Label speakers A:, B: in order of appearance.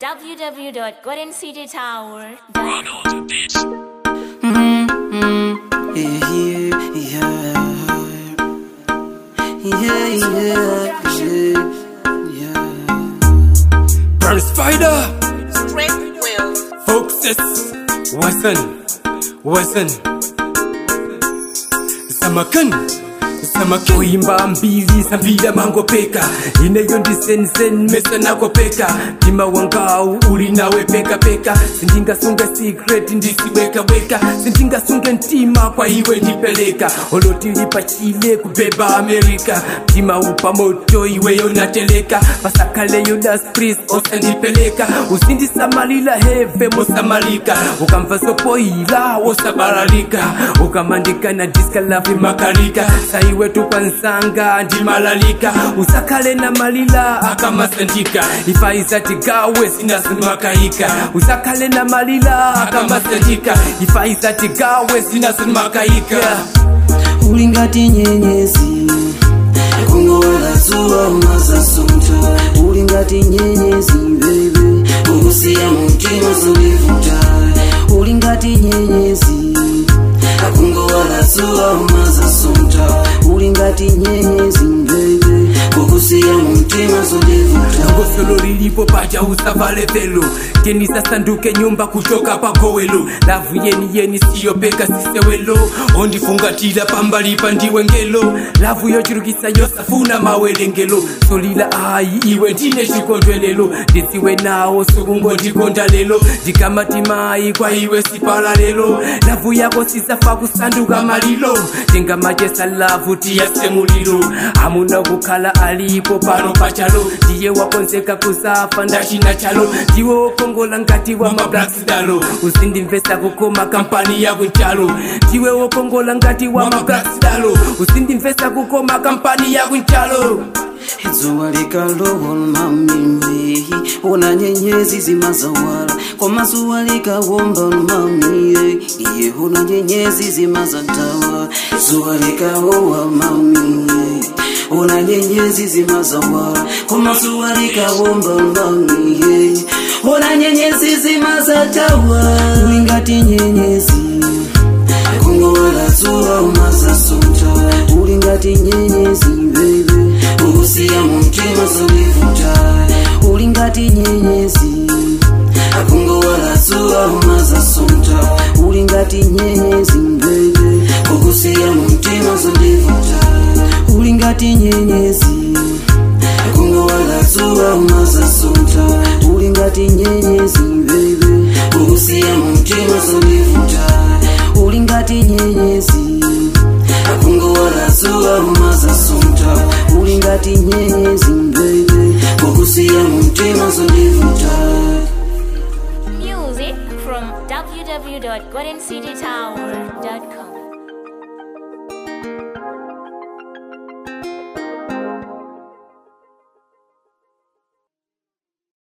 A: www.goldencitytower.com.
B: Yeah, yeah, yeah, yeah, yeah, yeah.
C: Burn Spider,
D: Straight will.
C: Foxes, Wasan, Wasan, Samakan, Samakan. Kuimba mbili sambila mangopeka ineyo ndisensen mesa nakopeka mtima wangau uli nawe peka peka sindingasunge secret ndisiwekaweka sindingasunge ntima kwa iwe ndipeleka olotilipa chile kubeba amerika mtima upa moto iweyo nateleka pasakaleyo daspris osandipeleka usindisamalila heve mosamalika ukamva sopoila wosabalalika ukamandika na diskalafi makalika saiwe tupansanga ndimalalika usakale na malila akamasandika ifaizatigawe sinasimakayika usakale na malila akamasandika ifaizatigawe sinasimakayika
B: ulingati nyenyezi kungowala zuwa umazasunta ulingati nyenyezi bebe ukusiya mumtima zulivuta ulingati nyenyezi akungowala zuwa umazasunta ulingati nyenyezi bebe ukusiya mumtima zulivuta
C: ngosolo lilipo paja usavale velo keni sasanduke nyumba kutoka pagowelo lavu yeni yeni siyopeka sisewelo ondifungatila pambalipa ndiwe ngelo lavu yochulukisa yosafuna mawelengelo solila ayi iwe ndine chikondwelelo ndisiwe nawo sukungo ndikonda lelo ndikamati mayi kwa iwe sipala lelo lavu yako sisafa kusanduka malilo tingamachesa lavu tiyasemulilo amuna kukhala alipo pano pachalo ndiye wakonzeka kusafa ndachina chalo ndiwe wokongola ngati wa mablacksidalo usindimvesa kukoma kampani yakunchalo ndiwe wokongola ngati wa mablacksidalo usindimvesa kukoma kampani yakunchalo
B: zuwa likalowa mami ona nyenyezi zimazawala koma zuwa likawomba mami iye ona nyenyezi zimazatawa zuwa likawowa mami ona nyenyezi zimazawala koma zuwa likawomba mami ona nyenyezi zimazatawa ulingati nyenyezi kungowala zuwa umazasunta ulingati nyenyezi bebe ukusiya mumtima zulivuta ulingati nyenyezi akungowala zuwa umazasunta ulingati nyenyezi bebe ukusiya mumtima zulivuta ulingati nyenyezi akungowala zuwa umazasunta ulingati nyenyezi bebe ukusiya mumtima zulivuta ulingati nyenyezi akungowala zuwa umazasunta ulingati nyenyezi bebe ukusiya mumtima zulivuta
A: Music from www.goldencitytower.com.